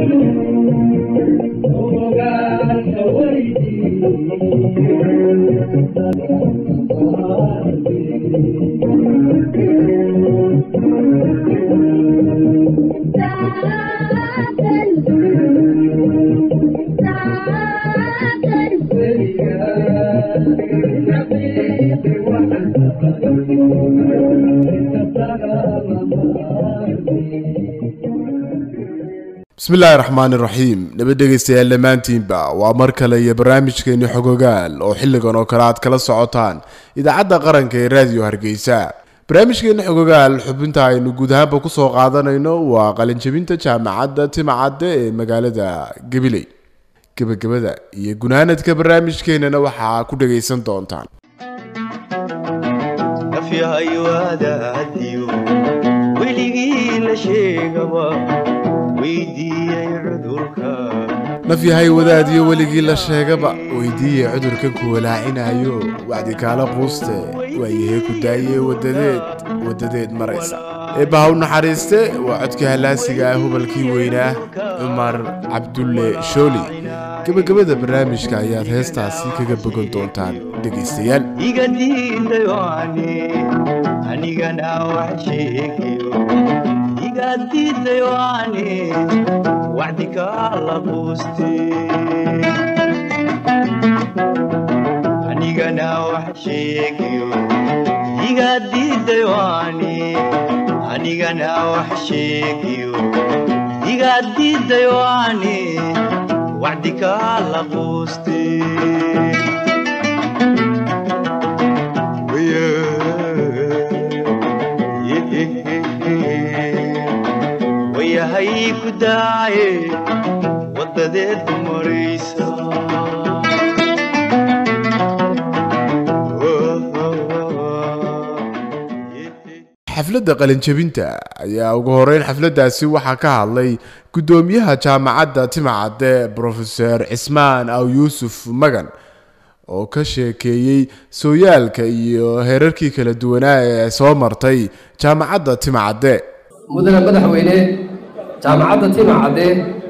bismillaahi raxmaani raxiim nabad dhegaystayaal dhammaantiinba waa mar kale iyo barnaamijkeeni xogogaal oo xilligan oo kale aad kala socotaan idaacadda qaranka ee raadiyo hargeysa barnaamijkeeni xogogaal xubinta aynu guud ahaanba kusoo qaadanayno waa qalinjabinta jaamacadda timacadde ee magaalada gabiley gebagabada iyo gunaanadka barnaamijkeenana waxaa ku dhagaysan doontaan nafyahayoadaadiyo weligii la sheegaba weydiiyey cudurka nafyahay wadaadiyo weligii la sheegaba weydiiye cudurkan ku walaacinayo wacdi kaala quuste waayahe ku daaye wadadeed wadadeed maraysa eebbaha u naxariiste waa codkii hallaasiga ah hubalkii weynaa cumar cabdulle shooli gebagabada barnaamijka ayaad heestaasi kaga bogan doontaan dhegaystayaal iga diidayo ani anigana wax sheegayo iga diidayo ani wacdi kaala quuste anigana wax sheegayo iga diidayo ani anigana wax sheegayo iga diidayo ani wacdi kaala quuste wayahay ku daaye wadadeed maraysa xafladda qalinjabinta ayaa ugu horeyn xafladdaasi waxaa ka hadlay guddoomiyaha jaamacadda timacadde brofeser cismaan aw yuusuf magan oo ka sheekeeyey sooyaalka iyo heerarkii kala duwanaa ee soo martay jaamacadda timacadde mudane madaxweyne jaamacadda timacadde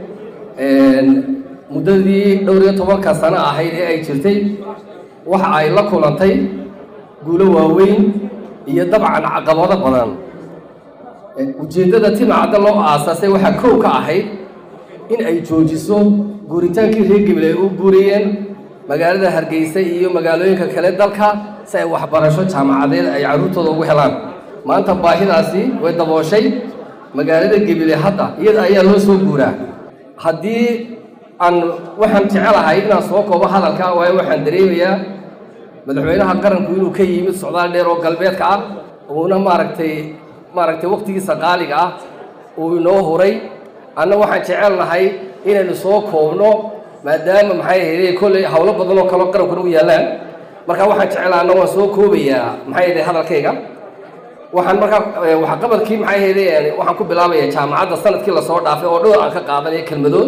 muddadii dhowr iyo tobanka sano ahayd ee ay jirtay waxa ay la kulantay guulo waaweyn iyo dabcan caqabado badan ujeeddada timacadde loo aasaasay waxaa kow ka ahayd in ay joojiso guuritaankii reer gebil ay u guuriyeen magaalada hargeysa iyo magaalooyinka kale dalka si ay waxbarasho jaamacadeed ay carruurtooda ugu helaan maanta baahidaasi way dabooshay magaalada gebile hadda iyada ayaa loo soo guuraa haddii aan waxaan jecelahay inaan soo koobo hadalka waayo waxaan dareemayaa madaxweynaha qaranku inuu ka yimid socdaal dheer oo galbeedka ah uuna maaragtay maaragtay waqtigiisa qaaliga ah uu inoo huray anna waxaan jecelnahay inaynu soo koobno maadaama maxay ahayde kolley howlo badan oo kaleo qarankuna u yaallaan marka waxaan jeclaa anna waan soo koobayaa maxay ahayde hadalkayga waxaan markaa waxqabadkii maxay ahayde waxaan ku bilaabayaa jaamacadda sanadkii lasoo dhaafay oo dhowr aan ka qaadanaya kelmadood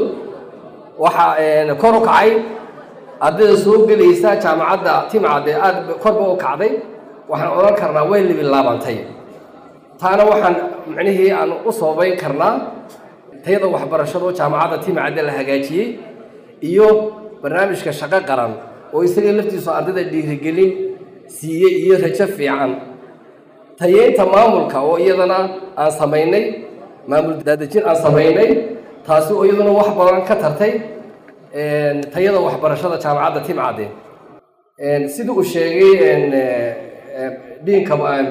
waxaa kor u kacay ardayda soo gelaysa jaamacadda timcadde aada korba u kacday waxaan odhan karnaa way libilaabantay taana waxaan micnihii aan u soobayn karnaa tayada waxbarashado jaamacadda timcadde la hagaajiyey iyo barnaamijka shaqo qaran oo isaga laftiisu ardayda dhiirigelin siiyey iyo rajo fiican tayeynta maamulka oo iyadana aan samaynay maamul daadejin aan samaynay taasi oo iyaduna wax badan ka tartay tayada waxbarashada jaamacadda timcadde sidii uu sheegay diinka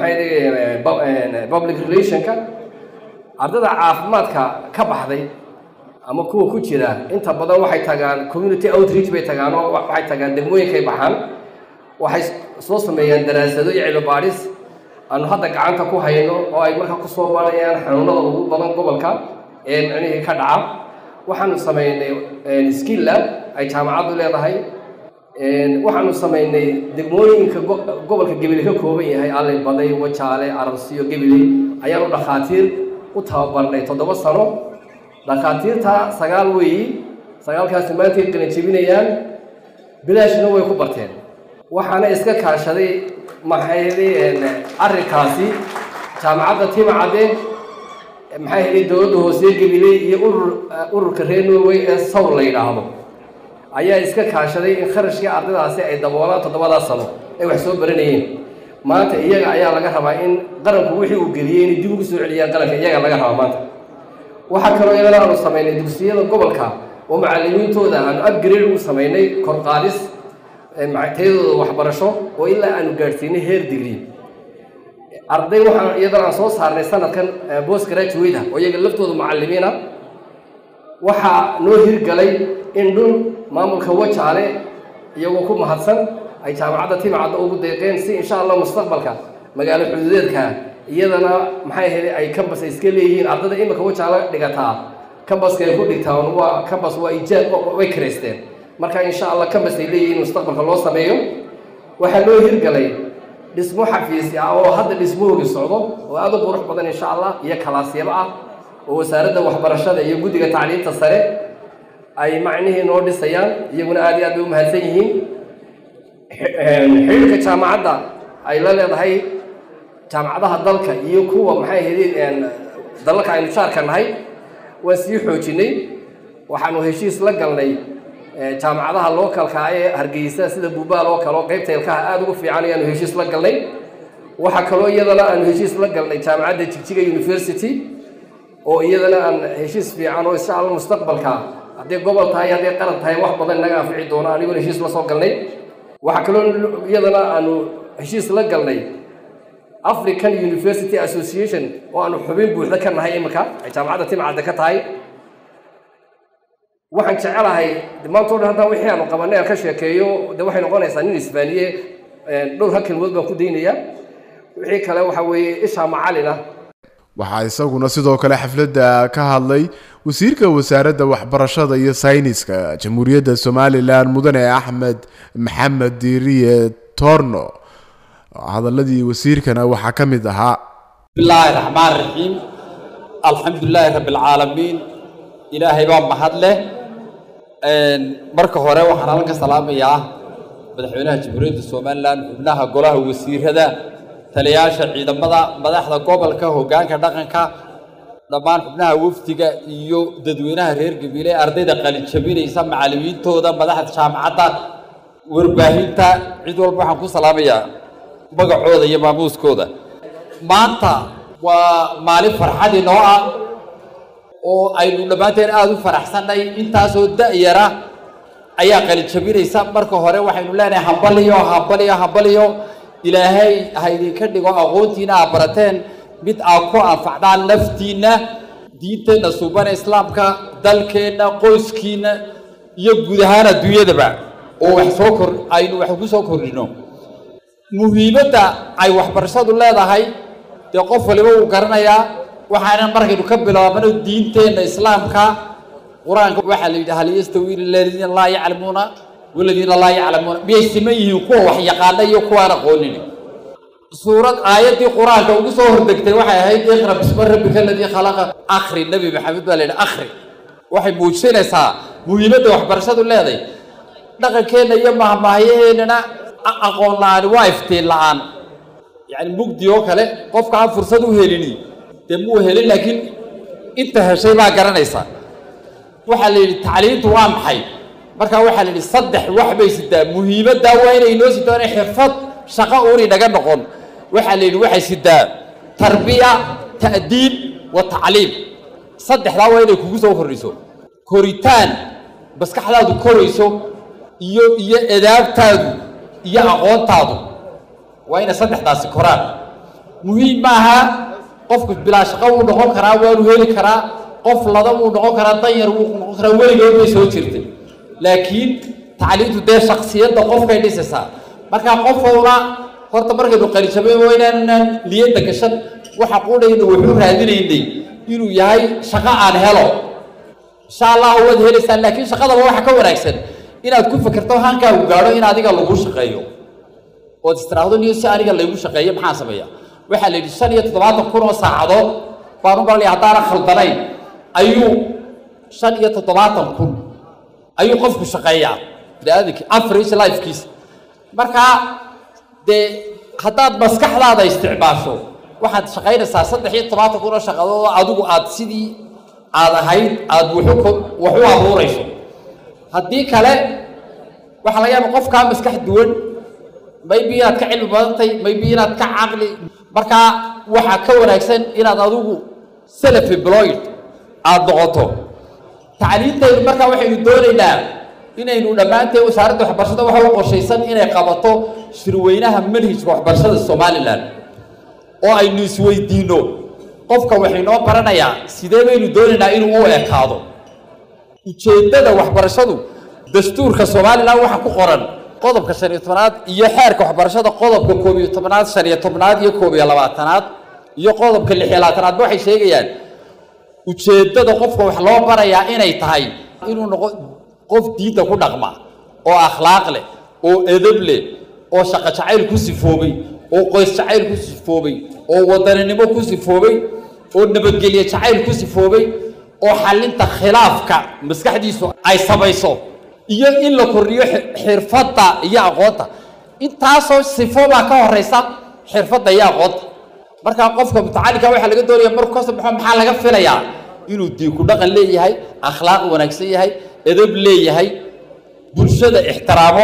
maxay public relationka ardayda caafimaadka ka baxday ama kuwa ku jira inta badan waxay tagaan community outreach bay tagaan oo waxay tagaan degmooyinkay baxaan waxay soo sameeyaan daraasado iyo cilmi baadhis aanu hadda gacanta ku hayno oo ay markaa kusoo baarayaan xanuunada ugu badan gobolka ee micnihii ka dhaca waxaanu samaynay skill lab ay jaamacaddu leedahay waxaanu samaynay degmooyinka gobolka gebile ka kooban yahay allay baday wajaale ararsiyo gebile ayaanu dhakhaatiir u tababarnay toddoba sano dhakhaatiirta sagaal weeyi sagaalkaasi maantay qalin jebinayaan bilaashna way ku barteen waxaana iska kaashaday maxayde arrinkaasi jaamacadda timcadde maxay helay dowladda hoose gabiley iyo urur ururka reer norway ee sowl la yidhaahdo ayaa iska kaashaday in kharashkii ardaydaasi ay daboolaan toddobadaa sano ay wax soo baranayeen maanta iyaga ayaa laga rabaa in qaranku wixii uu geliyey inay dib ugu soo celiyaan qaranka iyaga laga rabaa maanta waxaa kaloo iyadana aanu samaynay dugsiyada gobolka oo macallimiintooda aanu upgrade u samaynay kor qaadis tayadooda waxbarasho oo ilaa aanu gaadhsiinay heer degree arday waxaan iyadana aan soo saarnay sanadkan post graduate oo iyaga laftooda macallimiina waxaa noo hirgalay in dhul maamulka wajaale iyagoo ku mahadsan ay jaamacadda timacadda ugu deeqeen si insha allah mustaqbalka magaalo xuduudeedka iyadana maxay ahayd ay kambas ay iska leeyihiin ardayda imika wajaale dhigataa kambaska ay ku dhigtaan waa kambas waa ijaab way karaysteen marka insha allah kambas ay leeyihiin mustaqbalka loo sameeyo waxaa loo hirgalay dhismo xafiisi ah oo hadda dhismahoogi socdo oo aada u qurux badan insha allah iyo kalaasyaba ah oo wasaaradda waxbarashada iyo guddiga tacliinta sare ay macnihii noo dhisayaan iyaguna aad iyo aad bay u mahadsan yihiin xidhiirka jaamacadda ay la leedahay jaamacadaha dalka iyo kuwa maxay ahayd dalalka aynu jaarka nahay waan sii xoojinay waxaanu heshiis la galnay jaamacadaha lookalka ee hargeysa sida buubaal oo kale oo qaybta ilkaha aada ugu fiican ayaanu heshiis la galnay waxaa kaloo iyadana aanu heshiis la galnay jaamacadda jigjiga university oo iyadana aan heshiis fiican oo insha allah mustaqbalka hadday gobol tahay hadday qaran tahay wax badan naga anfici doono aniguna heshiis la soo galnay waxaa kaloo iyadana aanu heshiis la galnay african university association oo aanu xubin buuxda ka nahay imika ay jaamacadda timcadda ka tahay waxaan jecelahay maanta o dhan haddaan wixii aanu qabanay aan ka sheekeeyo de waxay noqonaysaa nin isbaaniye dhowr hal kelmood baan ku daynayaa wixii kale waxa weeye ishaa macalin ah waxaa isaguna sidoo kale xafladda ka hadlay wasiirka wasaaradda waxbarashada iyo sayniska jamhuuriyadda somalilan mudane axmed maxamed diiriye torno hadaladii wasiirkana waxaa ka mid ahaa bismillaahi raxmaan raxiim alxamdulilaahi rabbi alcaalamiin ilaahay baa mahad leh marka hore waxaan halkan ka salaamayaa madaxweynaha jamhuuriyadda somalilan xubnaha golaha wasiirada taliyayaasha ciidamada madaxda gobolka hoggaanka dhaqanka dhammaan xubnaha wafdiga iyo dadweynaha reer gabiile ardayda qalinjabinaysa macallimiintooda madaxda jaamacadda warbaahinta cid walba waxaan ku salaamayaa magacooda iyo maamuuskooda maanta waa maalin farxad inoo ah oo aynu dhammaanteen aada u faraxsannay intaasoo da-yara ayaa qalinjabinaysa marka hore waxaynu leenahay hambaliyo hambaliyo hambaliyo ilaahay ha idinka dhigo aqoontiina aad barateen mid aad ku anfacdaan naftiinna diinteenna suubana islaamka dalkeenna qoyskiinna iyo guud ahaan adduunyadaba oo wax soo kor aynu wax ku soo kordhino muhiimadda ay waxbarashadu leedahay dee qof waliba wuu garanayaa waxaana markaynu ka bilaabano diinteenna islaamka qur-aanka waxaa la yidhi hal yastawi aladiina laa yaclamuuna waladiina laa yaclamuuna miyay siman yihiin kuwa wax yaqaana iyo kuwaan aqoonin suurad aayaddii qur-aanka ugu soo hordegtay waxay ahayd iqra bisma rabbika aladii khalaqa akhri nebi maxamed baa la yidhi akhri waxay muujinaysaa muhiimadda waxbarashadu leeday dhaqankeenna iyo mahmahyaheennana aqoon la-aani waa iftiin la-aan yacni mugdi oo kale qofka aan fursad u helini dee muu helin laakiin inta heshay baa garanaysa waxaa la yidhi tacliintu waa maxay markaa waxaa la yidhi saddex wax bay sidaa muhiimaddaa waa inay inoo sidaa inay xirfad shaqo uuni naga noqon waxaa la yidhi waxay sidaa tarbiya ta'diib wa tacliim saddexdaa waa inay kugu soo kordhiso koritaan maskaxdaadu korayso iyo iyo edaabtaadu iyo aqoontaadu waa inay saddexdaasi koraan muhiim maaha qofku bilaa shaqo wuu noqon karaa waanu heli karaa qof lada wuu noqon karaa danyar wuu noqon karaa weligood bay soo jirtay laakiin tacliintu dee shaksiyadda qofkay dhisaysaa markaa qof walba horta markaynu qalijabeen waa inaanaan niyadda gashan waxa qudhayna wuxuu raadinaynay inuu yahay shaqo aan helo insha allahu waad helaysaan laakiin shaqadaba waxa ka wanaagsan inaad ku fikirto hankaagu gaadho in adiga lagu shaqeeyo ood istiraahdo niyo si aniga laygu shaqeeyo maxaan sameeyaa waxaa la yidhi shan iyo toddobaatan kun oo saacadood baan u malanaya haddaana khaldanayn ayuu shan iyo toddobaatan kun ayuu qofku shaqeeyaa biniaadamki average lifekiisa markaa dee haddaad maskaxdaada isticmaasho waxaad shaqaynaysaa saddex iyo tobanka kun oo shaqadood oo adigu aad sidii aad ahayd aad wuxu ko- wax u abuurayso haddii kale waxaa laga yaaba qofkaa maskax duwan maybe inaad ka cilmi badantay maybe inaad ka caqli markaa waxaa ka wanaagsan inaad adigu self employed aad noqoto tacliintaynu markaa waxaynu doonaynaa inaynu dhammaanteen wasaaradda waxbarashada waxa u qorshaysan inay qabato shirweynaha manhijka waxbarashada somalilan oo aynu isweydiinno qofka waxaynoo baranayaa sidee baynu doonaynaa inuu u ekaado ujeeddada waxbarashadu dastuurka somalilan waxa ku qoran qodobka shan iyo tobnaad iyo xeerka waxbarashada qodobka koob iyo tobnaad shan iyo tobnaad iyo koob iyo labaatanaad iyo qodobka lix iyo labaatanaadba waxay sheegayaan ujeeddada qofka wax loo barayaa inay tahay inuu noqo qof diinta ku dhaqma oo akhlaaq leh oo edab leh oo shaqo jacayl ku sifoobay oo qoys jacayl ku sifoobay oo wadaninimo ku sifoobay oo nabadgelye jacayl ku sifoobay oo xallinta khilaafka maskaxdiisu ay samayso iyo in la kordhiyo xi- xirfadda iyo aqoonta intaasoo sifo baa ka horeysa xirfadda iyo aqoonta marka qofka mutacalinka waxaa laga doonaya markuu ka soo baxo maxaa laga filayaa inuu diinku dhaqan leeyahay akhlaaq wanaagsan yahay edab leeyahay bulshada ixtiraamo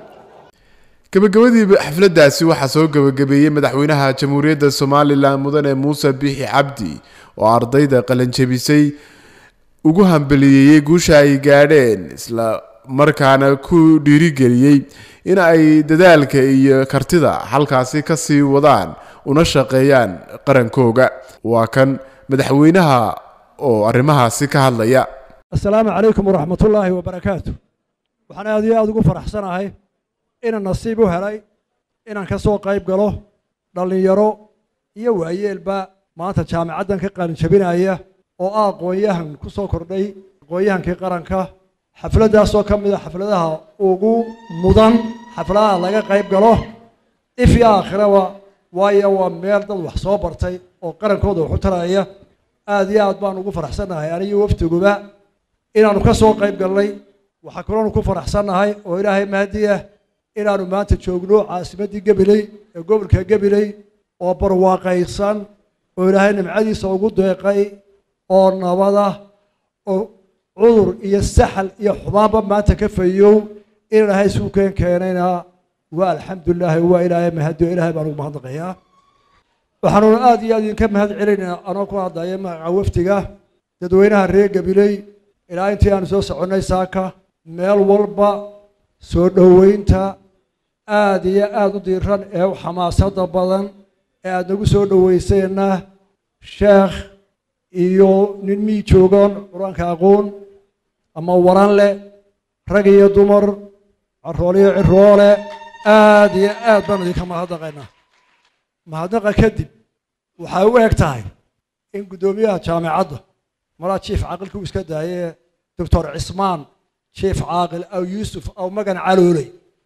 gabagabadii xafladdaasi waxaa soo gabagabeeyey madaxweynaha jamhuuriyadda somalilan mudane muuse bixi cabdi oo ardayda qalanjabisay ugu hambaliyeeyey guusha ay gaadheen isla markaana ku dhiirigeliyey in ay dadaalka iyo kartida halkaasi ka sii wadaan una shaqeeyaan qarankooga waa kan madaxweynaha oo arrimahaasi ka hadlaya asalaamu calaykum waraxmatullaahi wabarakaatu waxaan aad iyo aada ugu faraxsanahay inaan nasiib u helay inaan ka soo qayb galo dhallinyaro iyo waayeelba maanta jaamicaddan ka qalinjabinaya oo ah aqoon-yahan ku soo kordhay aqoon-yahankii qaranka xafladdaasoo ka mid a xafladaha ugu mudan xafladaha laga qayb galo if iyo aakhiraba waayo waa meel dad wax soo bartay oo qarankooda wax u taraya aad iyo aad baan ugu faraxsannahay aniyo waftiguba inaanu ka soo qayb galnay waxaa kaloonu ku faraxsannahay oo ilaahay mahadi ah inaanu maanta joogno caasimaddii gabiley ee gobolka gabiley oo barwaaqaysan oo ilaahay nimcadiisa ugu deeqay oo nabada oo cudur iyo saxal iyo xumaanba maanta ka fayow in ilaahay isuu keen keenayna waa alxamdulilaahi waa ilaahay mahadi oo ilaahay baan ugu mahadnaqayaa waxaanuna aad iyo aad idinka mahad celinaynaa anoo ku hadlaya magaca wafdiga dadweynaha reer gabiley ilaa intii aanu soo soconnay saaka meel walba soo dhoweynta aad iyo aad u diiran ee u xamaasada badan ee aad nagu soo dhoweyseena sheekh iyo nin mii joogoon qur-aanka aqoon ama waran leh rag iyo dumar carool iyo ciroole aad iyo aad baan idinka mahadnaqaynaa mahadnaqa kadib waxay u eg tahay in guddoomiyaha jaamicadda malaa jief caaqilka uu iska daayee doctor cismaan jief caaqil aw yuusuf aw magan calooley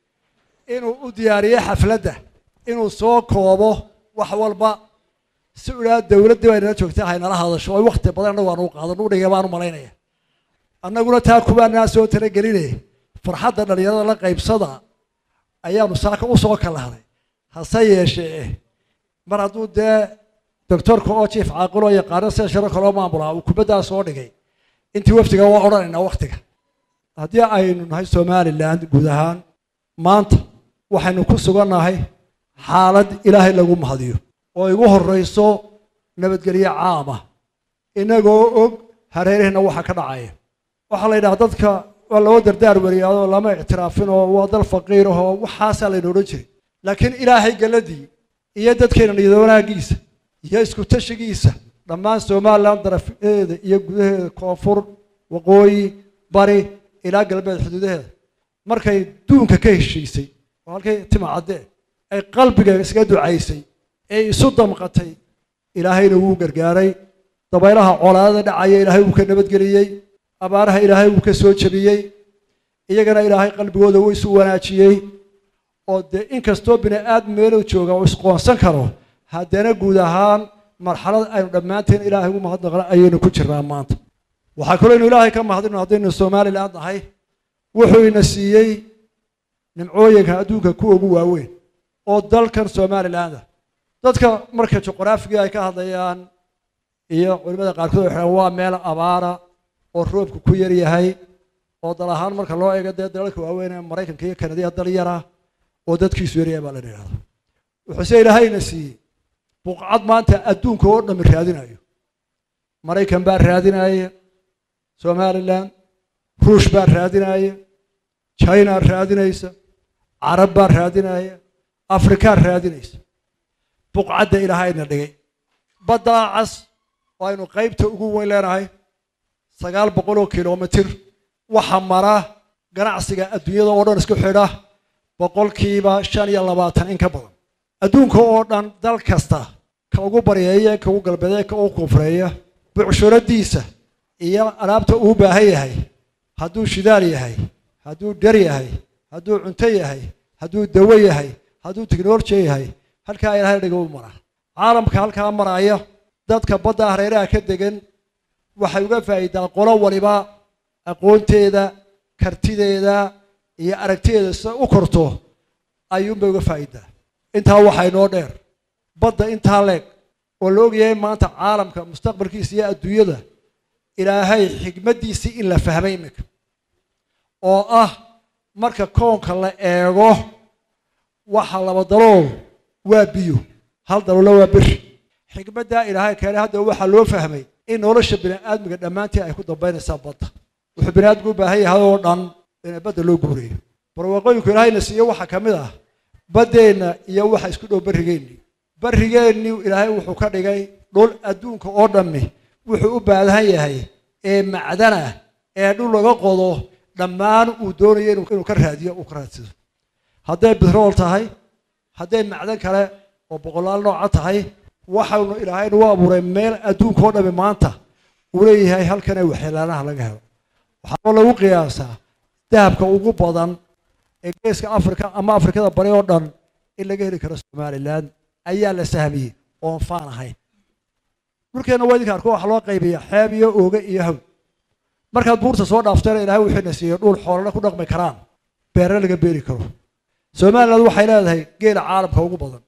inuu u diyaariyey xafladda inuu soo koobo wax walba si u idhaha dowladdii bay nala joogtay haynala hadasho oo wakti badan annagu aanu qaadan udhiga baan u malaynaya annaguna taa kubaanaa soo talagelinay farxadda dhallinyarada la qaybsada ayaanu saaka u soo kalahnay hase yeeshee mar hadduu dee doctorka oo jief caaqiloo yaqaano sida sharo kaloo maamulaa uu kubaddaa soo dhigay intii waftiga waa odhanaynaa waktiga haddii aynu nahay somalilan guud ahaan maanta waxaynu ku sugannahay xaalad ilaahay lagu mahadiyo oo igu horrayso nabadgelyo caama inagoo og hareerihina waxa ka dhacaya waxaa la yidhaha dadka waa loo dardaar wariyaadoo lama ictiraafin oo waa dal faqiir ahoo waxaasaa layna odhan jiray laakiin ilaahay galladii iyo dadkeena niyad wanaagiisa iyo isku tashigiisa dhammaan somalilan darafeeda iyo gudaheeda koonfur waqooyi bari ilaa galbeed xuduudaheeda markay duunka ka heshiisay oo halkay timacadde ay qalbiga iskaga ducaysay ee isu damqatay ilaahayna wuu gargaaray dabaylaha colaadada dhacaya ilaahay wuu ka nabadgeliyey abaaraha ilaahay wuu ka soo jebiyey iyagana ilaahay qalbigooda wuu isu wanaajiyey oo dee inkastoo bini aadam meeluu jooga uu isqoonsan karo haddana guud ahaan marxalad aynu dhammaanteen ilaahay ugu mahadnaqna ayaynu ku jirnaa maanta waxaa kaloo inu ilaahay ka mahadino haddaynu somalilan nahay wuxuu ina siiyey nimcooyinka adduunka kuwa ugu waaweyn oo dalkan somaliland ah dadka marka juqraafiga ay ka hadlayaan iyo culimada qaarkood waxay waa meel abaara oo roobku ku yar yahay oo dal ahaan marka loo eego dee dalalka waaweyn ee maraykanka iyo kanadiya dal yara oo dadkiisu yaryahay baa la yidhahda wuxuuse ilaahayna siiyey buqcad maanta adduunka oo dhami raadinayo maraykan baa raadinaya somalilan ruush baa raadinaya china raadinaysa carab baa raadinaya afrikaa raadinaysa buqcadda ilaahayna dhigay baddaa cas oo aynu qaybta ugu weyn leenahay sagaal boqol oo kilomitir waxa mara ganacsiga adduunyada oo dhan isku xidha boqolkiiba shan iyo labaatan in ka badan adduunka oo dhan dal kasta ka ugu baryeeya ka ugu galbeedeya ka ugu koonfureeya bucshuradiisa iyo alaabta uu baahan yahay hadduu shidaal yahay hadduu dhar yahay hadduu cunto yahay hadduu dawo yahay hadduu tiknoloji yahay halkaa ilahay dhiga u mara caalamka halkaa maraya dadka badda hareeraha ka degan waxay uga faa'iidaa qolo waliba aqoonteeda kartideeda iyo aragtideeda sida u korto ayuunbay uga faa'iidaa intaa waxaa inoo dheer badda intaa leeg oo la ogyahay maanta caalamka mustaqbalkiisa iyo adduunyada ilaahay xigmaddiisii in la fahmay iminka oo ah marka koonka la eego waxa laba dalool waa biyo hal daloolna waa beri xikmaddaa ilaahay keenay hadda waxaa loo fahmay in nolosha bini'aadmiga dhammaantii ay ku dambaynaysaa badda wuxuu bini'aadmigu u baahan yahay oo dhan in badda loo guurayo barwaaqooyinku ilaahayna siiye waxaa ka mid ah baddeenna iyo waxa isku dhow barrigeennii barrigeennii ilaahay wuxuu ka dhigay dhul adduunka oo dhammi wuxuu u baahan yahay ee macdana ee dhul laga qodo dhammaan uu doonayo inuu ka raadiyo uu ka raadsado hadday bitrool tahay hadday macdan kale oo boqolaal nooca tahay waxaanu ilaahay nagu abuuray meel adduunka oo dhami maanta uu leeyahay halkan ee waxyeelaanaha laga helo waxaaba lagu qiyaasaa dahabka ugu badan ee geeska afrika ama afrikada bari oo dhan in laga heli karo somalilan ayaa la sahmiyey oon faan ahayn dhulkeenna waa idinka arko waxa loo qaybiya xeeb iyo ooge iyo haw markaad buurta soo dhaaftayna ilaahay wuxuuna siiyey dhul xoolana ku dhaqmi karaan beerna laga beeri karo somaliland waxay leedahay geela caalamka ugu badan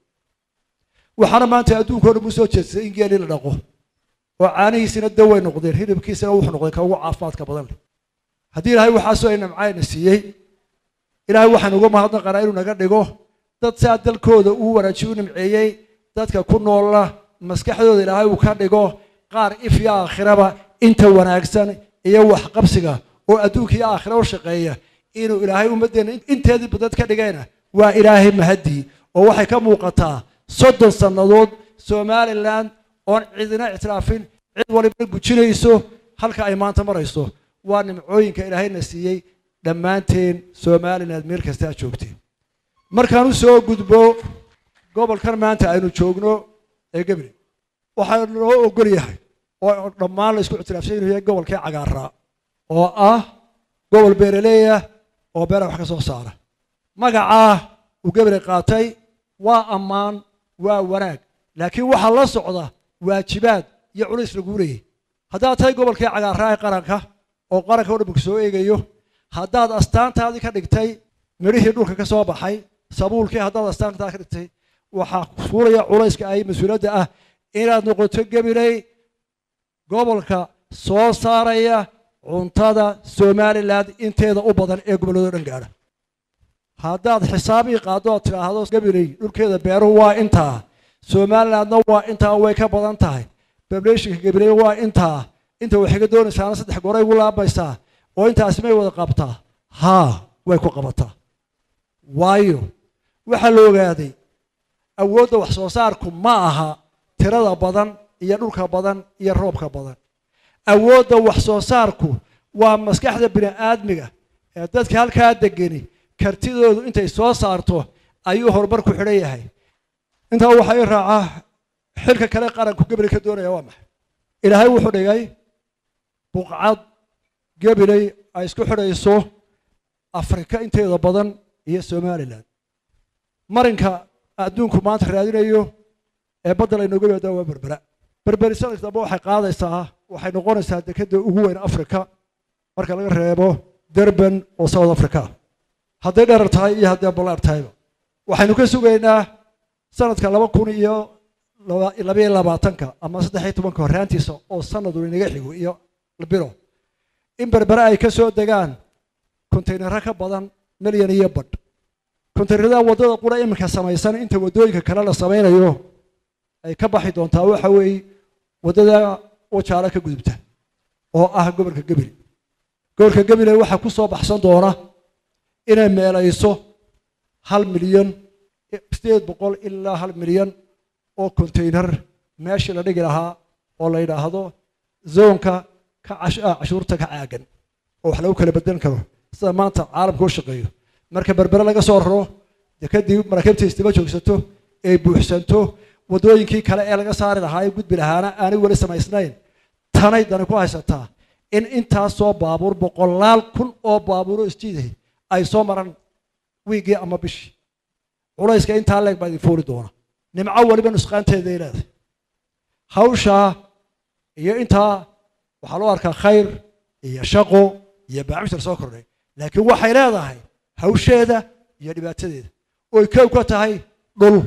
waxaana maanta adduunka o dhan u soo jeedsaday in geelii la dhaqo oo caanihiisina daway noqdeen hilibkiisina wuxuu noqday ka ugu caafimaadka badan leh haddii ilaahay waxaasoo ay namcayna siiyey ilaahay waxaan uga mahadnaqanaa inuu naga dhigo dad saa dalkooda uu wanaajiy u nimceeyey dadka ku noola maskaxdooda ilaahay uu ka dhigo qaar if iyo aakhiraba inta wanaagsan iyo waxqabsiga oo adduunka iyo aakhira u shaqeeya inuu ilaahay ummaddeena inteedii badad ka dhigayna waa ilaahay mahadii oo waxay ka muuqataa soddon sannadood somalilan oon cidina ictiraafin cid waliba gujinayso halka ay maanta marayso waa nimcooyinka ilaahayna siiyey dhammaanteen somaliland meel kasta aad joogteen markaan u soo gudbo gobolkan maanta aynu joogno ee gabriel waxaa loo ogol yahay oo dhammaan la isku ictiraafsan inuu yahay gobolkii cagaaraa oo ah gobol beeraleeyah oo beera wax ka soo saara magacaa uu gabriel qaatay waa ammaan waa wanaag laakiin waxaa la socda waajibaad iyo culays laguu leeyay haddaad tahay gobolkii cagaaraa ee qaranka oo qaranka o dhaminku soo eegayo haddaad astaantaadii ka dhigtay midhihii dhulka ka soo baxay sabuulkii haddaad astaantaada ka dhigtay waxaa fuulaya culayska ay mas-uuliyadda ah inaad noqoto gabiley gobolka soo saaraya cuntada somaliland inteeda u badan ee gobollado dhan gaadha haddaad xisaabii qaado ood tidhaahdo gabiley dhulkeeda beeruhu waa intaa somalilandna waa intaa way ka badan tahay bablationka gabiley waa intaa inta waxay ka doonaysaana saddex goray ugu laabaysaa oo intaasi may wada qabtaa haa way ku qabataa waayo waxaa la ogaaday awoodda wax soo saarku ma aha tirada badan iyo dhulka badan iyo roobka badan awoodda wax soo saarku waa maskaxda bini'aadmiga ee dadka halkaa degeni kartidoodu intay soo saarto ayuu horumar ku xidhan yahay intaa waxaa ii raacaa xilka kale qaranku gebri ka doonaya waa maxay ilaahay wuxuu dhigay buqcad gabiley ay isku xidhayso afrika inteeda badan iyo somalilan marinka adduunku maanta raadinayo ee badda laynooga yimaada waa berbera berberi sanadka dambe waxay qaadaysaa waxay noqonaysaa dekeda ugu weyn afrika marka laga reebo derban oo south africa hadday dherar tahay iyo hadday ballaar tahayba waxaynu ka sugaynaa sanadka laba kun iyo laba- labayo labaatanka ama saddex iyo tobanka horraantiisa oo sanadu inaga xigo iyo biro in berbere ay ka soo degaan kontaynaro ka badan milyan iyo badh kontaynarada waddada qura iminka samaysan inta waddooyinka kale la samaynayo ay ka baxi doontaa waxa weeye waddada wajaalo ka gudubta oo ah gobolka gebile gobolka gebile waxaa ku soo baxsan doona inay meelayso hal milyan sideed boqol ilaa hal milyan oo konteynar meeshii la dhigi lahaa oo la yidhaahdo zoonka ka cash- ah, cashuurta ka caagan oo wax lagu kala bedelan karo sida maanta caalamka u shaqeeyo marka berbere laga soo raro dee kadib maraakiibta isdaba joogsato ay buuxsanto waddooyinkii kale ee laga saari lahaa ee gudbi lahaana aanay weli samaysnayn tanay dani ku haysataa in intaasoo baabuur boqolaal kun oo baabuuro isjiiday ay soo maraan wiigii ama bishii culayska intaa leeg baa idin fuuli doona nimco weliba nusqaanteeda ay leedahay hawshaa iyo intaa waxaa loo arkaa khayr iyo shaqo iyo baacmishar soo kordhay laakiin waxay leedahay hawsheeda iyo dhibaatadeeda oy kow ka tahay dhul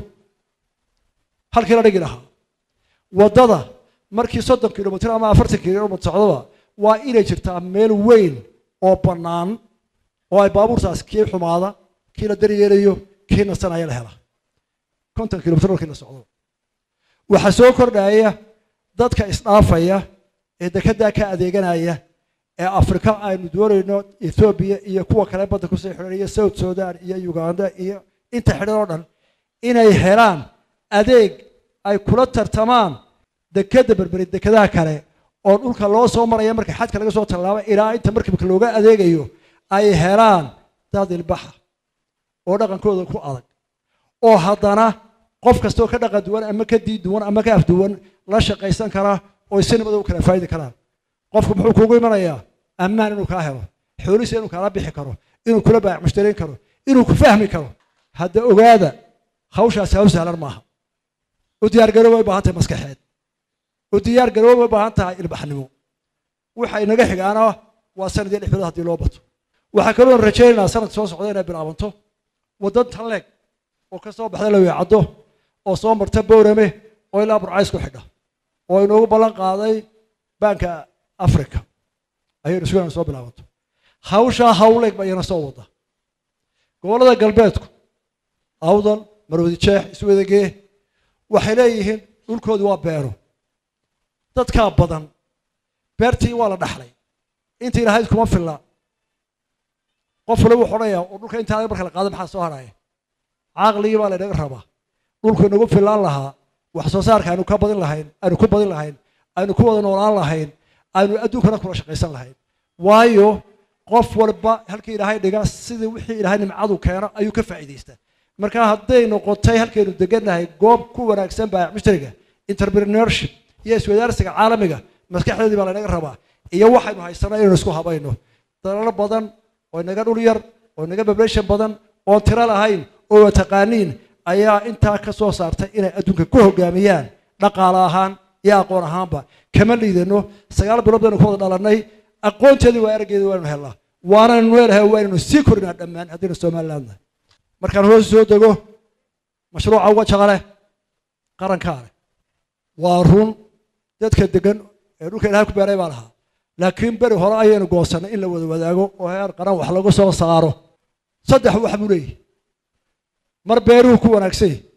halkii la dhigi lahaa waddada markii soddon kilomitr ama afartan kilomitr socdaba waa inay jirtaa meel weyn oo bannaan oo ay baabuurtaas kii xumaada kii la daryeelayo kii nasanaya la hela konton kilomitr markii la socdo waxaa soo kordhaya dadka isdhaafaya ee dekedaa ka adeeganaya ee afrika aynu doonayno ethoobiya iyo kuwa kale badda kusii xidhan iyo south sudan iyo uganda iyo inta xidhan oo dhan inay helaan adeeg ay kula tartamaan dekeda berberi dekedaha kale oo dhulka loo soo maraya marka xadka laga soo tallaabo ilaa inta markibka looga adeegayo ay helaan dad ilbaxa oo dhaqankooda ku adag oo haddana qof kastoo ka dhaqan duwan ama ka diid duwan ama ka afduwan la shaqaysan kara oo si nabada u kala faa'idi karaan qofku muxuu kuugu imanayaa ammaan inuu kaa helo xoolihiisa inuu kaala bixi karo inuu kula baac mushtarayn karo inuu ku fahmi karo hadda ogaada hawshaasi hawl sahlan maaha u diyaargaroob way u baahan tahay maskaxeed u diyaargaroob way u baahan tahay ilbaxnimo waxa inaga xigaana waa sanad iyo lix bilood haddii loo bato waxaa kaloo rajaynaynaa sanadka soo socda inay bilaabanto waddan tanleeg oo ka soo baxda la weecaddo oo soo marta bowrame oo ilaa burcays ku xidha oo inoogu ballan qaaday baanka africa ayaynu sugan soo bilaabanto hawshaa hawleeg ba iyana soo wada gobollada galbeedku awdal marwadi jeex iswadagee waxay leeyihiin dhulkoodu waa beero dadkaa badan beertii waa la dhaxlay intii lahayd kuma filla qof waliba wuxuu odhanayaa oo dhulka intaa marka la qaado maxaa soo haraya caqligii baa laynaga rabaa dhulku inagu fillaan lahaa wax soo saarka aynu ka badin lahayn aynu ku badin lahayn aynu ku wada noolaan lahayn aynu adduunkana kula shaqaysan lahayn waayo qof walba halkii ilaahay dhiga sidii wixii ilaahay nimcadu keeno ayuu ka faa'iidaystaa marka hadday noqotay halkaynu degannahay goob ku wanaagsan baayac mushtariga entrepreneurship iyo iswadaarsiga caalamiga maskaxdeedii baa laynaga rabaa iyo waxaynu haysana inaynu isku habayno dalalo badan oo inaga dhul yar oo inaga population badan oon tiro lahayn oo taqaaniin ayaa intaa ka soo saartay inay adduunka ku hogaamiyaan dhaqaale ahaan iyo aqoon ahaanba kama liidano sagaal bilood baynu ku wada dhalanay aqoonteedii waa araggeedii waaynu helnaa waanaynu leelahay waynaynu sii korinaa dhammaan haddaynu somaliland nahay markaan hoos soo dego mashruuca uga jaqale qarankaa leh waa run dadka degan ee dhulka ilahay ku beeray baa lahaa laakiin beri hore ayaynu goosannay in la wada wadaago oo heer qaran wax lagu soo saaro saddex wax buu leeyahy mar beeruhu ku wanaagsan yahy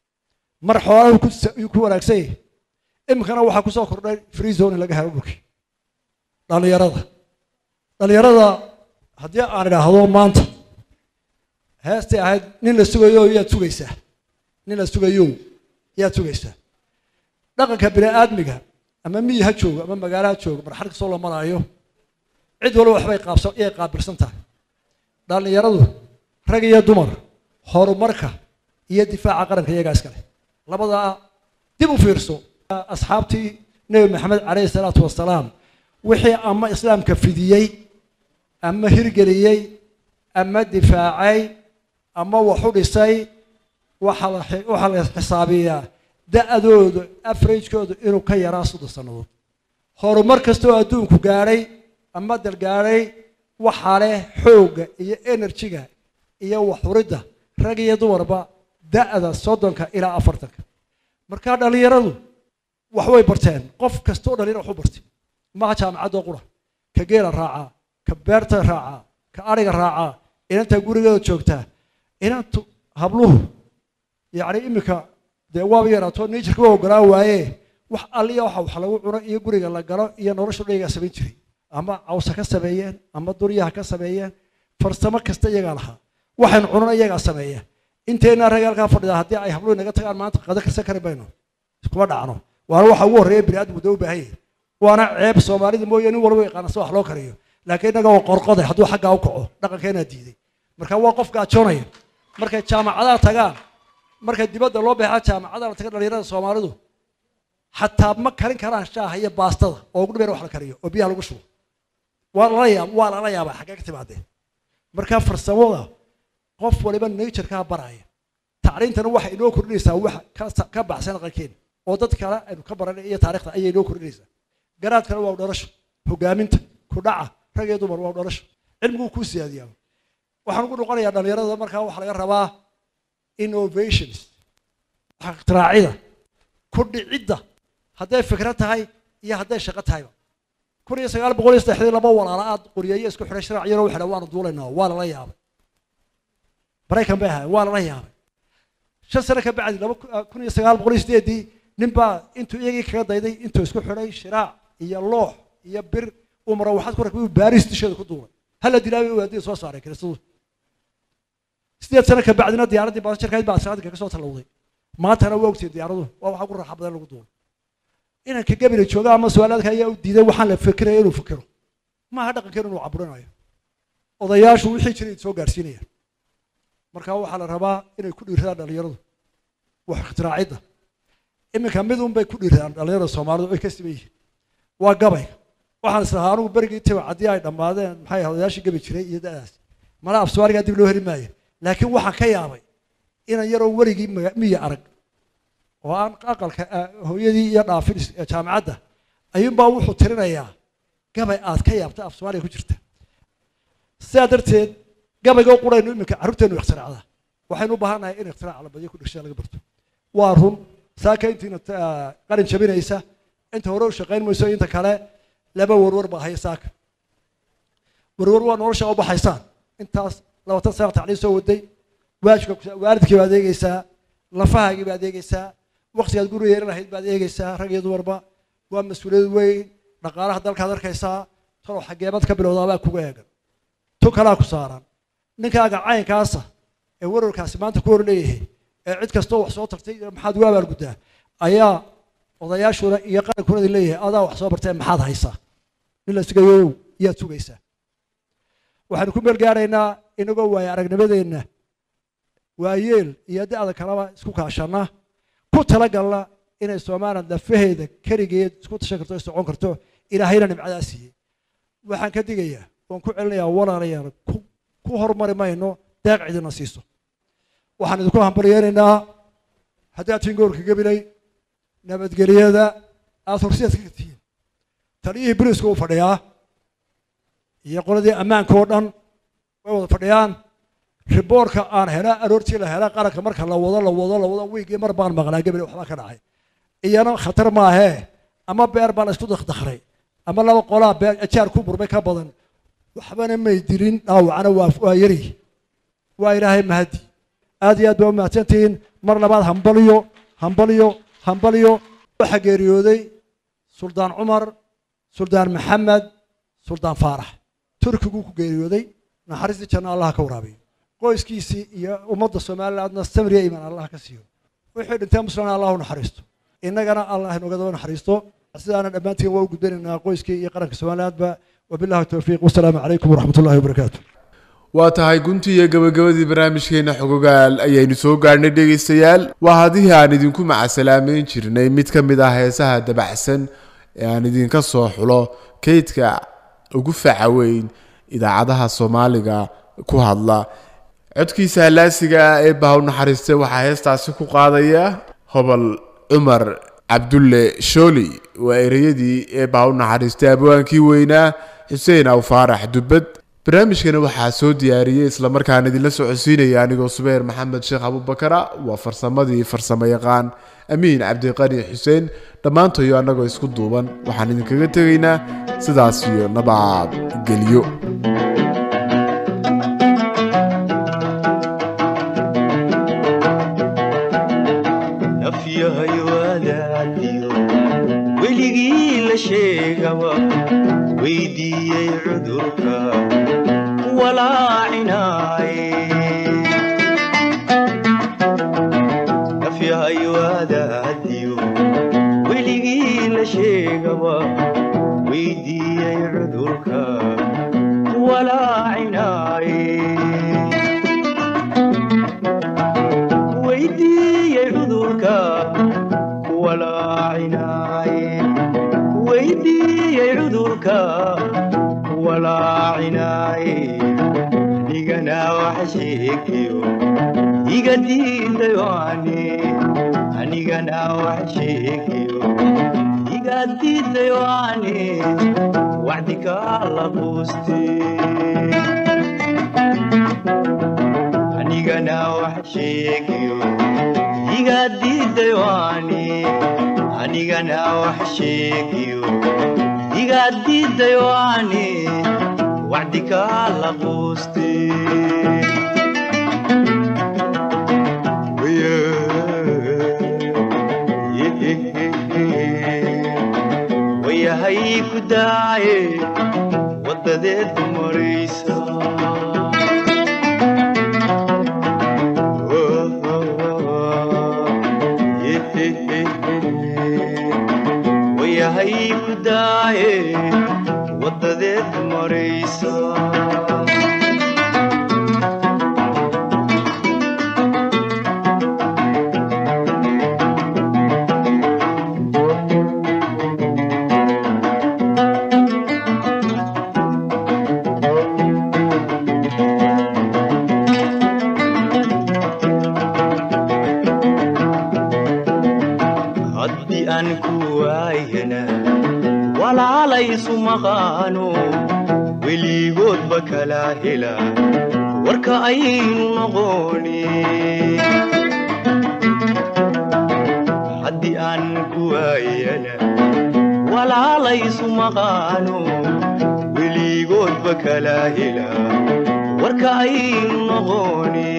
mar xoolaha ku wanaagsan yahy iminkana waxaa ku soo kordhay free zone in laga helo dhulkii dhallinyarada dhallinyarada haddii aan idhaahdo maanta heestay ahayd nin la sugayo yaad sugaysaa nin la sugayo yaad sugaysaa dhaqanka bini aadmiga ama miyi ha joogo ama magaalo ha joogo marxal kastoo la maraayo cid walba waxbay qaabsan iyay qaabilsan tahay dhallinyaradu rag iyo dumar horumarka iyo difaaca qaranka iyagaa iskale labadaa dib u fiirso asxaabtii nebi maxamed calayhi salaatu wasalaam wixii ama islaamka fidiyey ama hirgeliyey ama difaacay ama wax u dhisay waxaa la waxaa la xisaabiyaa da-dooda afaragekooda inuu ka yaraa soddon sannadood horumar kasta oo adduunku gaadhay ama dal gaadhay waxaa leh xoogga iyo enerjiga iyo waxuridda rag iyo dumarba da-da soddonka ilaa afartanka markaa dhallinyaradu wax way barteen qof kastoo dhalinyaro wax u bartay maha jaamacadoo qura ka geela raacaa ka beerta raacaa ka adhiga raacaa inanta gurigeeda joogtaa inantu habluhu yacni iminka dee waaba yaraato nature waa ogolaa waaye wax alliya waxa wax lagu cuno iyo guriga la galo iyo nolosha dhayigaa samayn jiray ama cawsa ka sameeyeen ama duryaha ka sameeyeen farsamo kasta iyagaa lahaa waxaynu cunana iyagaa sameeya inteena rag halkaa fadhida haddii ay habluhu naga tagaan maanta qada karsan kari mayno iskuma dhacno waana waxa ugu horreeya bini aadamku dee u baahan yahay waana ceeb soomaalida mooye nin walba yaqaana si wax loo kariyo laakiin innaga waa qorqoday hadduu xaggaa u kaco dhaqankeenaa diiday marka waa qof gaajoonaya markay jaamacadaha tagaan markay dibadda loo beexaa jaamacadaha la taga dhalinyarada soomaalidu xataa ma karin karaan shaaha iyo baastada oo ugu dhibeer wax la kariyo oo biyaha lagu shubo waa lala yaab waa lala yaabaa xaggee ka timaadeen marka farsamada qof waliba naturekaa baraya tacriintana waxay inoo kordhinaysaa wax ka- ka baxsan aqalkeena oo dad kale aynu ka baranay iyo taariikhda ayay inoo kordhinaysaa garaadkana waa dhalasho hogaaminta kudhaca rag iyo dumar waa dhalasho cilmiguu kuu siyaadiyaa waxaan ugu noqonayaa dhalinyarada markaa waxaa laga rabaa innovations wax ikhtiraacida ku dhicidda hadday fikrad tahay iyo hadday shaqo tahayba kun iyo sagaal boqol iyo saddexdii laba walaala aad qoriyeeye isku xidhay sharac yaroo waxay waanu duulaynaa waa lala yaabay maraykan bay ahaayeen waa lala yaabay shan sano ka bacdi laba ku- ah, kun iyo sagaal boqol iyo sideedii nin baa intuu iyagii kaga dayday intuu isku xidhay shiraac iyo loox iyo bir uu maro waxaad ku rakbay baaris dusheeda ku duulay hala dilaabay u aadii soo saaray kiristadu sideed sano ka bacdina diyaaraddii baasjarkayd baa asraadka ka soo tallowday maantana waa ogtiin diyaaradu waa waxa ugu raaxa badan lagu duulo inanka gabila jooga ama su-aalaadka ayaa u diiday waxaan la fikiraya inuu fikiro maaha dhaqankeenu inuu caburinayo odayaashu wixii jiray soo gaarsiinayaan marka waxaa la rabaa inay ku dhiiradaan dhalinyaradu wax ikhtiraacida iminka mid un bay ku dhiiradaan dhalinyarada soomaalidu ay ka siman yihiin waa gabayga waxaan islahaa anugu berigii tiba haddii ay dhammaadeen maxay ahayd odayaashii gabi jiray iyo da'daas mala afsuwaarigaa dib loo heli maayo laakiin waxaan ka yaabay inan yaroo weligii maga- miya arag oo aan aqalka ah, hooyadii iyo dhaafin is- ee jaamacadda ayuunbaa wuxuu tirinayaa gabay aad ka yaabta af soomaaliya ku jirta sidaa darteed gabayga u quraynu iminka carruurteenu ikhtiraacda waxaynu u baahannahay in ikhtirac la badiyo ku dhigsha laga barto waa run saaka intiina ta- qalin jabinaysa inta hore u shaqayn mayso inta kale laba warwar baa haya saaka warwar waa nolosha u baxaysaan intaas labaatan sana tacliim soo waday waajibka ku- waalidkii baad eegeysaa lafahaagii baad eegeysaa waqtigaad guriga yeelan lahayd baad eegeysaa rag iyo dumarba waa mas-uuliyad weyn dhaqaalaha dalkaad arkaysaa talow xageebad ka bilowdaabaa kuga eegan tu kalaa ku saaran ninkaaga caynkaasa ee warwarkaasi maanta ku hor leeyahay ee cid kastoo wax soo tartay maxaad ugu abaalguddaa ayaa odayaashuna iyo qarankuna leeyahay adaa wax soo bartee maxaad haysaa nin la sugayow yaad sugaysaa waxaanu ku meel gaaraynaa inagoo waaya aragnimadeenna waayeel iyo da-da kaleba isku kaashana ku talagalna inay soomaaliland lafaheeda keligeed isku tashan karto socon karto ilaahayna nimcadaa siiyey waxaan ka digayaa waan ku celinayaa walaalayaal ku ku hormari mayno deeq cidina siiso waxaan idinku hambalyeenaynaa haddaad tihiin gobolka gabilay nabadgelyada aada horseedka ka tihiin taliyihii biriska uu fadhiyaa iyo qoladii ammaanka oo dhan way wada fadhiyaan riboorka aan hela aroortii la hela qaranka marka la wado la wado la wado wiigii mar baan maqlaa gabil waxbaa ka dhacay iyana khatar maahee ama beer baa la isku dakdakray ama laba qolaa beer ajaar ku burmay ka badan waxbana may dilin dhaawacana waa waa yari waa ilaahay mahadi aad iyo aad baa u mahadsantihiin mar labaad hambaliyo hambaliyo hambaliyo waxaa geeriyooday suldaan cumar suldaan maxamed suldaan faarax turkiguu ku geeriyooday naxariistii janno allah ka waraabiyo qoyskiisii iyo ummadda somalilandna samriya iman allah ka siiyo wixii dhintee muslimna allah u naxariisto innagana allah inooga daba naxariisto sidaana dhammaantiin waa u gudbanaynaa qoyskii iyo qaranka somalilandba wabillahi towfiiq wasalaamu calaykum waraxmat ullahi wabarakaatu waa tahay guntii iyo gabagabadii barnaamijkeena xogogaal ayaynu soo gaadhnay dhegaystayaal waa hadihii aan idinku macasalaameyn jirnay mid ka mid ah heesaha dabacsan ee aan idinka soo xulo kaydka ugu faca weyn idaacadaha soomaaliga ku hadla codkiisa halaasiga ah ee bahaw naxariiste waxaa heestaasi ku qaadaya hobol cumar cabdulle shooli waa ereyadii ee bahaw naxariiste abwaankii weynaa xuseen aw faarax dubbad barnaamijkani waxaa soo diyaariyey islamarkaana idinla socodsiinaya anigoo subayr maxamed sheekh abubakara waa farsamadii farsamo yaqaan amiin cabdiqani xuseen dhammaantayo annagoo isku duuban waxaan idinkaga tegaynaa sidaas iyo nabad gelyo nafyahay wadaadiyo weligii la sheegaba weydiiyey cudurka walaacinaaye nafyahay wadaadiyo weligii la sheegaba weydiiyey cudurka walaacinaaye weydiiyey cudurka walaacinaaye weydiiyey cudurka walaacinaaye anigana wax sheegayo iga diidayoane anigana wax sheegayo iga diidayoane wacdikaa la quuste anigana wax sheegayo iga diidayoane anigana wax sheegayo iga diidayoane wacdikaa la quuste wayahay ku daaye wadadeed maraysa wayahay ku daaye wadadeed maraysa haddii aan ku waayana walaalaysu maqaano weligoodba kala hela warka aynu noqoni haddii aan ku waayana walaalaysu maqaano weligoodba kala hela warka aynu noqoni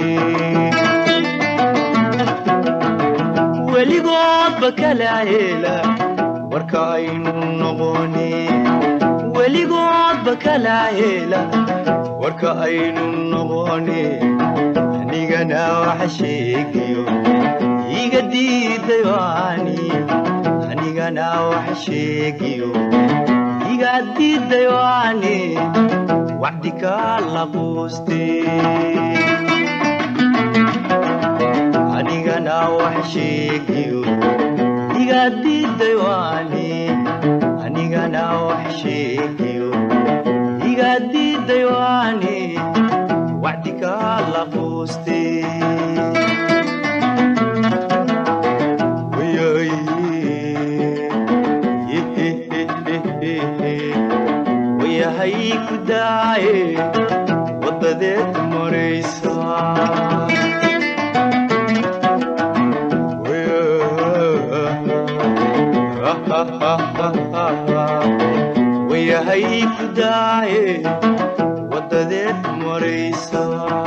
weligoodba kala hela warka aynu noqoni weligoodba kala hela warka aynu noqoni anigana wax sheegayo iga diidayoani anigana wax sheegayo iga diidayoani wacdikaa la quuste anigana wax sheegayo iga diidayoani anigana wax sheegayo iga diidayoani wacdikaa la quuste Wayay. wayahay ku daaye wadadeed maraysa wayahay ku daaye wadadeed maraysa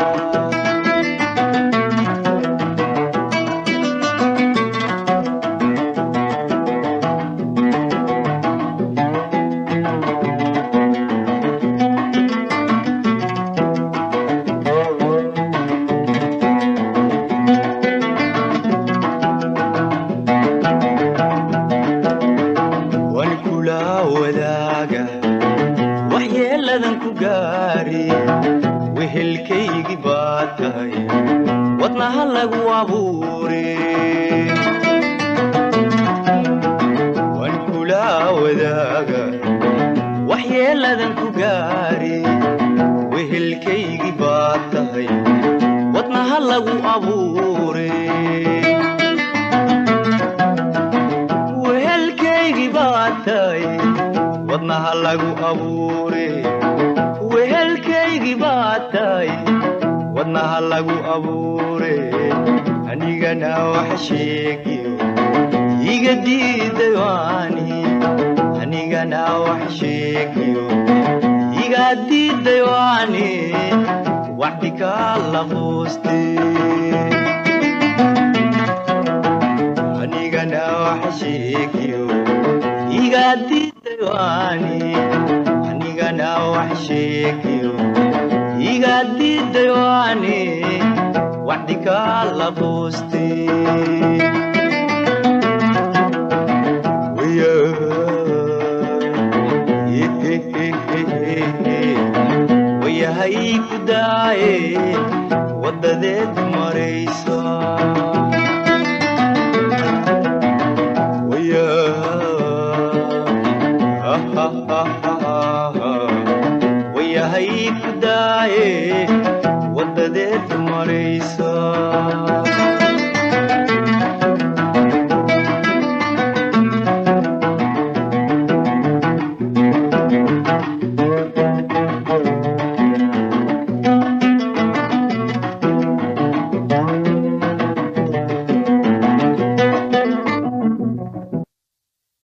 waan kula wadaaga waxyeeladan ku gaari wehelkaygii baad tahay wadnaha lagu abuure waan kula wadaaga waxyeeladan ku gaari wehelkaygii baad tahay wadnaha lagu abuure wehelkaygii baad tahay wadnaha lagu abuure wehelkaygii baad tahay wadnaha lagu abuure anigana wax sheegiyo iga diiday waani anigana wax sheegiyo iga diiday waani waxdi kala quustay anigana wax sheegiyo iga diiday waani anigana wax sheegiyo iga diiday waani waxdi kala quustay wayahay ku daaye wadadeed maraysa wayahay ku daaye wadadeed maraysa